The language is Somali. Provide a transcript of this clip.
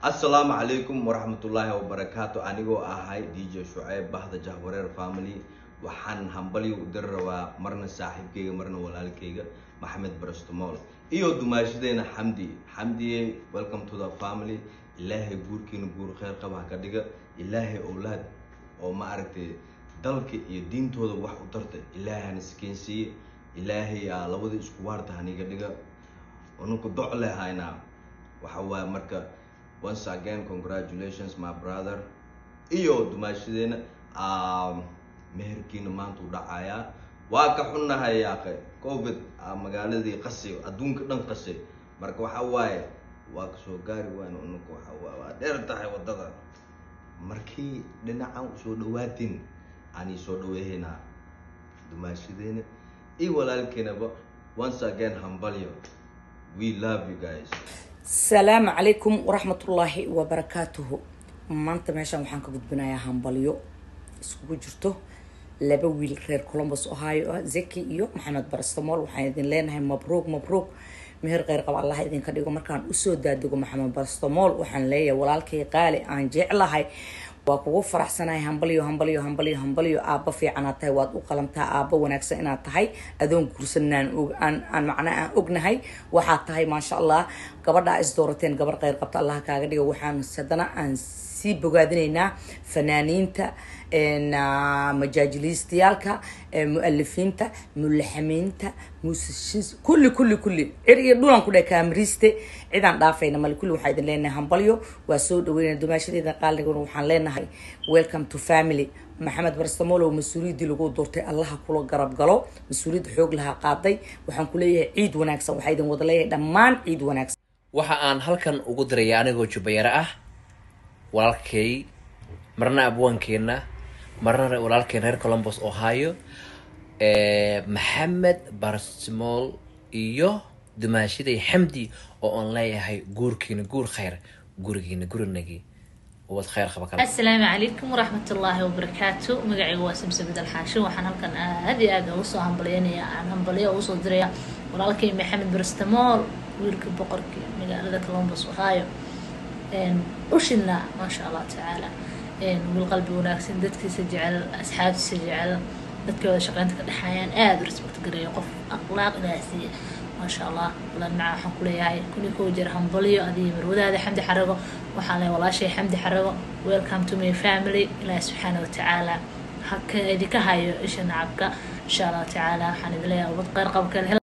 assalaamu calaykum waraxmatullaahi wabarakaatu anigoo ahay d j shuceyb bahda jahwareer family waxaan hambalyo u diri rabaa marna saaxiibkayga marna walaalkayga maxamed barastomool iyo dumaashadeena xamdi xamdiye welcome to the family ilaahay guurkiina guur kheyr qaba ha ka dhiga ilaahay owlaad oo ma aragtay dalka iyo diintooda wax u tarta ilaahay hana sikeensiiye ilaahay aa labada isku waarta haniga dhiga ununku doc le haynaa waxa waaye marka once again congratulations my brother iyo dumaashadeena meherkiina maanta u dhacayaa waa ka xunnahay yaaqe covid magaaladii qasay adduunka dhan qasay marka waxa waaye waa kasoo gaari wayn ununka waxa waa waa dheer tahay waddada markii dhinacan usoo dhawaatin aanay soo dhaweehaynaa dumaashadeena iyo walaalkeenaba once again hambalyo we love you guys asalaamu calaykum waraxmatullaahi wabarakaatuhu maanta meeshaan waxaan ka gudbinayaa hambalyo iskugu jirto laba wiil reer colombus ohio ah zeki iyo maxamed barastamool waxaan idin leenahay mabruuq mabruuq meher kheyr qaba allah idinka dhigo markaan usoo daadego maxamed barastamool waxaan leeyahay walaalkay qaali aan jeclahay waa kugu faraxsanahay hambalyo hambalyo hambalyo hambalyo aabba fiicanaad tahay waad u qalantaa aabba wanaagsan inaad tahay adoon guursanaan aan aan macnaa aan ognahay waxaad tahay maasha allah gabadhaa is doorateen gabar kheyr qabta allah kaaga dhigo waxaan haddana aan sii bogaadinaynaa fanaaniinta majaajiliistayaalka mu-alifiinta mulaxamiinta muusashiis kulli kulli kulli cir iyo dhulan ku dheh kaamiriiste cidaan dhaafayna male kulli waxaa idin leenahay hambalyo waa soo dhaweynaya dumaashadeeda qaaligana waxaan leenahay welcome to family maxamed barstamolow mas-uuliyaddii lagu doortay allaha kula garab galo mas-uuliyadda xoog lahaa qaaday waxaan ku leeyahay ciid wanaagsan waxaa idin wada leeyahay dhammaan ciid wanaagsan waxa aan halkan ugu diraya anigoo jubayaro ah walaalkay marna abwaankeenna marna walaalkeen reer colombos ohio maxamed barsmool iyo dumaashaday xamdi oo aan leeyahay guurkiina guur kheyr gurigiina gurinagii ubad kheyr qaba kale asalaamu calaykum waraxmatullaahi wabarakaatu magacayga waa samsamid alxaashin waxaan halkan aad iyo aad ugu soo hambalyaynaya aan hambalyo ugu soo diraya walaalkay maxamed barstamool wiilka boqorka magaalada colombos ohio ushina maasha allah tacaala wiil qalbi wanaagsan dadkiisa jecel asxaabtiisa jecel dadkii wada shaqeynta ka dhexaayaan aada u respect gareeya qof akhlaaq ilaah siiya maasha allah walaan macaa waxaan kuleeyahay kuni koo jira hambalyo adiyo marwadaada xamdi xarago waxaan leeyahay walaashay xamdi xarago welcome to my family ilaahi subxaana watacaala haka idinka hayo isha nacabka insha allah tacaala waxaan idin leeyahay ubad qeyr qabka